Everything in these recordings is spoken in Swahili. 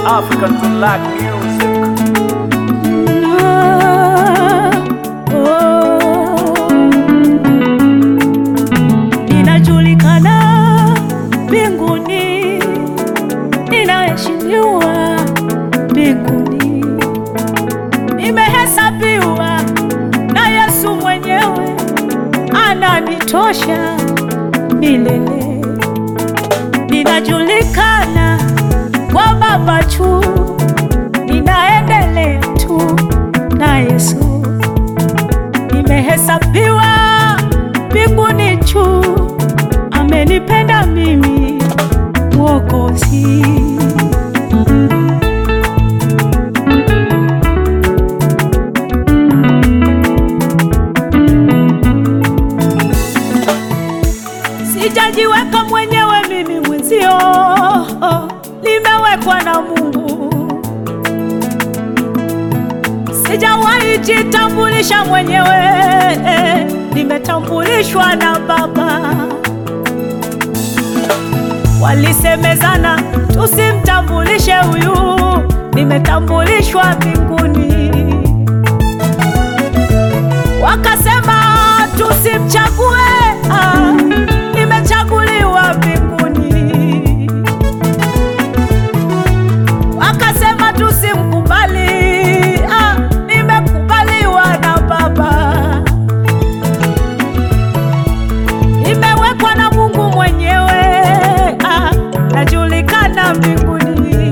African black music. Ninajulikana mbinguni, ninaheshimiwa mbinguni, nimehesabiwa na Yesu mwenyewe, ananitosha milele. Ninajulikana kwa Baba tu, ninaendelea tu na Yesu, nimehesabiwa mbinguni juu, amenipenda mimi Mwokozi. Sijajiweka mwenyewe mimi mwenzio, nimewekwa na Mungu. Sijawahi jitambulisha mwenyewe, nimetambulishwa na Baba. Walisemezana tusimtambulishe huyu, nimetambulishwa mbinguni. Wakasema tusimchague, ah, nimechaguliwa mbinguni. Wakasema tusimkubali, ah, nimekubaliwa na Baba. Nimewekwa na Mungu mwenyewe, ah, najulikana mbinguni.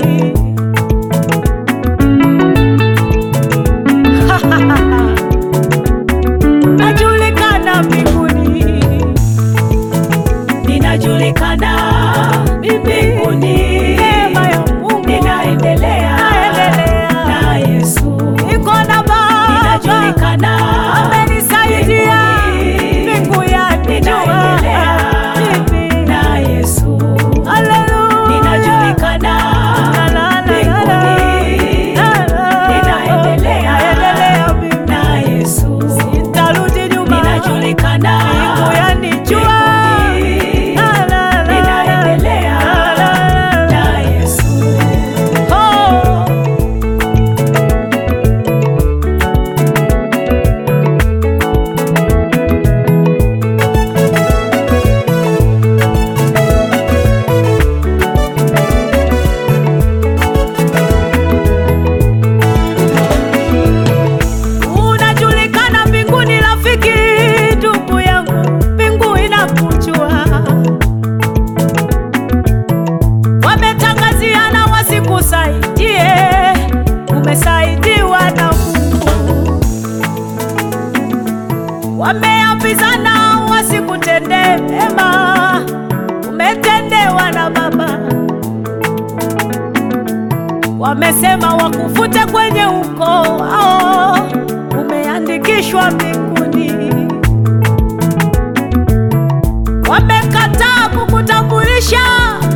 Najulikana mbinguni, ninajulikana mbinguni. Neema ya Mungu ninaendelea na Yesu, niko na Baba, ninajulikana, amenisaidia mbingu yanijua mimi na Yesu. Haleluya, ninajulikana mbinguni, ninaendelea na Yesu, sitarudi nyuma, ninajulikana mbingu yanijua ninaendelea na Yesu. Oh. Unajulikana mbinguni, rafiki, ndugu yangu, mbingu inakujua. Wametangaziana wasikusaidie, umesaidiwa na Mungu. Wameambizana wasikutendee mema, umetendewa na Baba. Wamesema wakufute kwenye ukoo wao, umeandikishwa mbinguni. Wamekataa kukutambulisha,